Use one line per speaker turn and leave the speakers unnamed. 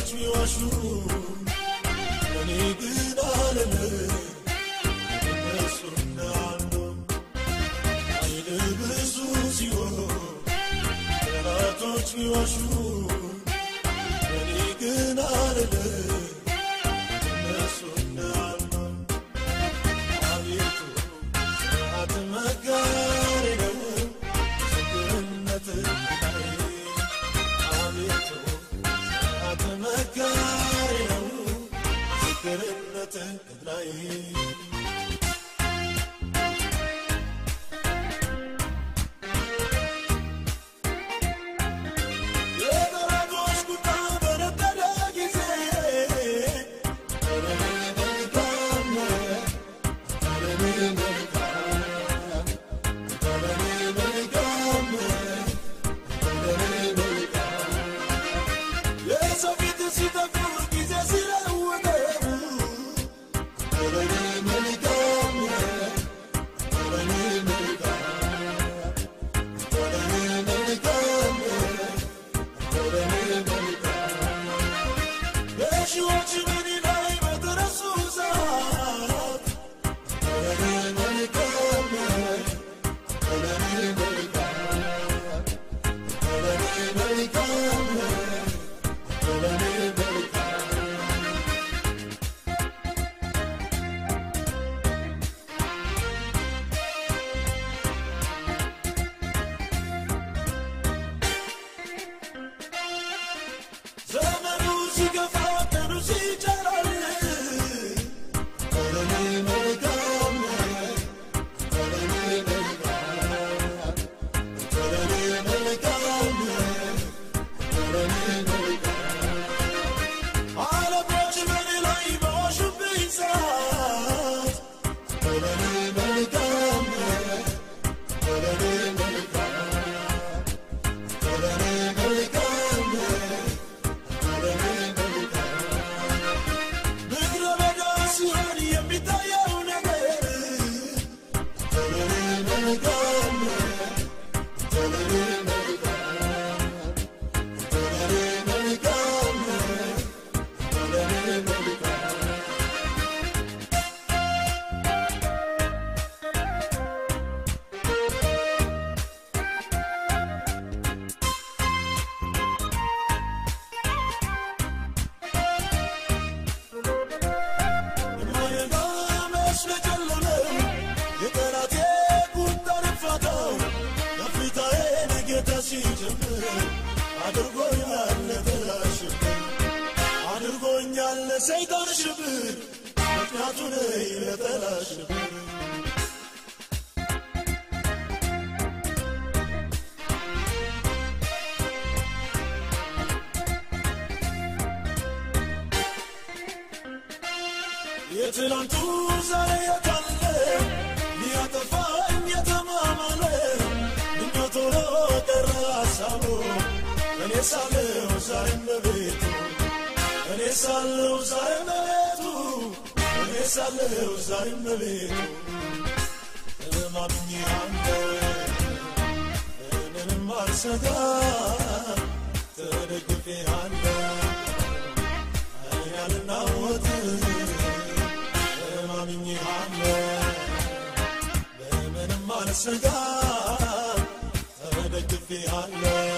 ጠላቶች ቢዋሹ እኔ ግን አልልም እነሱ እንዳሉ ኃይል ብዙ ሲሆን ጠላቶች ቢዋሹ እኔ ግን አልልም እነሱ እንዳሉ አቤቱ ስርዓት መጋሪ ነው ምስክርነት አቤቱ ስርዓት መጋሪ ነው ምስክርነት ላይ የጠላቶች ቁጣ በነደደ ጊዜ ለእኔ መልካም ነህ፣ ለእኔ መልካም፣ ለእኔ መልካም ነህ፣ ለእኔ መልካም። የሰው ፊት ሲጠቁር ጊዜ ሲለውጠው ለእኔ መልካም ነህ፣ ለእኔ መልካም፣ ለእኔ መልካም ነህ፣ ለእኔ መልካም። በሺዎች በእኔ ላይ በተነሱ ሰዓት ለእኔ መልካም ነህ፣ ለእኔ መልካም፣ ለእኔ መልካም ነህ፣ ለእኔ መልካም። ዘመኑ ሲገፋ ቀኑ ሲጨራል ለእኔ መልካም ነህ፣ ለእኔ መልካም፣ ለእኔ መልካም ነህ፣ ለእኔ መልካም። ዓለሞች በእኔ ላይ በዋሹብኝ ሰዓት ለእኔ መልካም ነህ፣ ለእኔ መልካም፣ ለእኔ መልካም ነህ፣ ለእኔ መልካም። ምድረ በዳ ሲሆን የሚታየው ነገር ለእኔ መልካም ነህ፣ ለእኔ መልካም፣ ለእኔ መልካም ነህ፣ ለእኔ መልካም። የማይረጋ መስሎ ጨለመው የጠላቴ ቁጣ ነፋታው ከፊታዬን ጌታ ሲጀምር አድርጎኛል ለጠላት ሽብር አድርጎኛል ለሰይጣን ሽብር ምክንያቱ ነኝ ለጠላት ሽብር የትላንቱ ዛሬ የታለ ሊያጠፋኝ የተማማለ ምኞት ሆኖ ቀረ ሀሳቡ እኔ ሳለው ዛሬም በቤቱ እኔ ሳለው ዛሬም በቤቱ እኔ ሳለው ዛሬም በቤቱ እማምኜ አንተ ምንም አልሰጋ ተደግፌ አለ ያልናወጥ እማምኜሃለሁ በምንም አልሰጋ ተደግፌሃለሁ